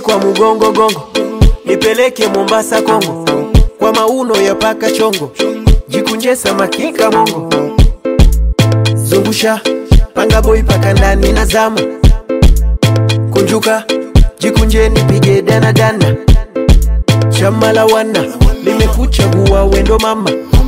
kwa mugongo gongo, nipeleke Mombasa Kongo, kwa mauno ya paka chongo, jikunje samaki kamongo, zungusha panga boy paka ndani na zama, kunjuka jikunje nipige dana dana, chama la wana limekuchagua wendo mama,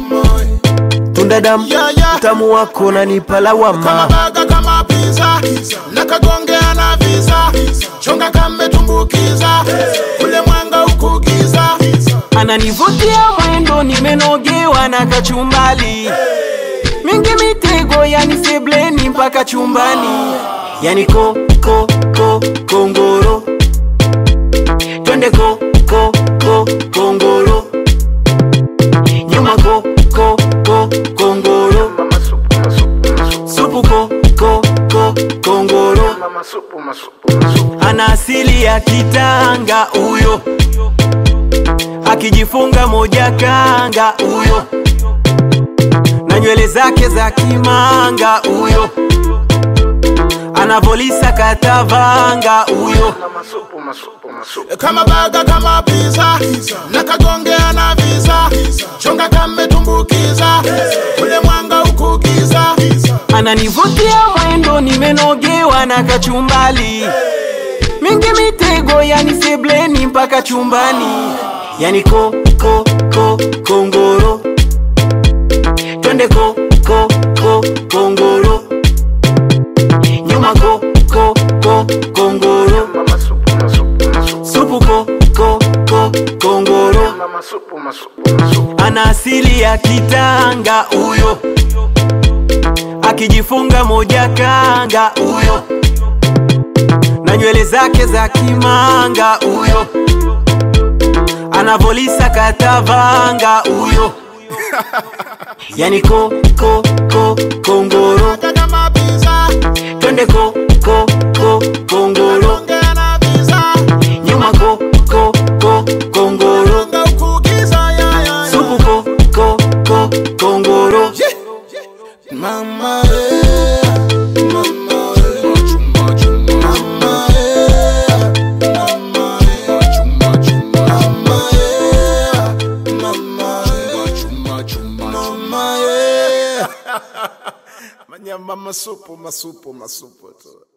tunda damu Yeah, yeah. utamu wako nanipa kama lawama, baga kama pizza na kagongea na visa chonga kametumbukiza kule mwanga ukugiza ananivutia mwendo, nimenogewa na kachumbali mingi mitego, yani sebleni mpaka chumbani, yani ko ko ko kongoro, twende ko ko ko kongoro, nyuma ko ko ko kongoro, supu ko ko ko kongoro, ana asili ya Kitanga huyo, akijifunga moja kanga huyo, na nywele zake za kimanga huyo, anavolisa katavanga huyo, kama baga kama pizza na kagongea na visa chonga kametumbukiza kule mwanga ukugiza ananivutia mwendo, nimenogewa na kachumbali mingi mitego, yani sebleni mpaka chumbani, yani ko ko ko kongoro, twende ko ko ko kongoro, nyuma ko ko ko kongoro, supu ko ko ko kongoro, ana asili ya Kitanga huyo, akijifunga moja kanga huyo, na nywele zake za kimanga huyo, anavolisa katavanga huyo, yani ko ko ko kongoro, Baga kama pizza twende ko ko ko kongoro, kagongea na visa nyuma ko ko ko kongoro, mwanga ukugiza ya, ya, ya. supu ko ko ko kongoro. Mama, eh, mama, eh, mama, eh, mama, eh, mama, eh, mama, eh. Manyama masupu masupu masupu tu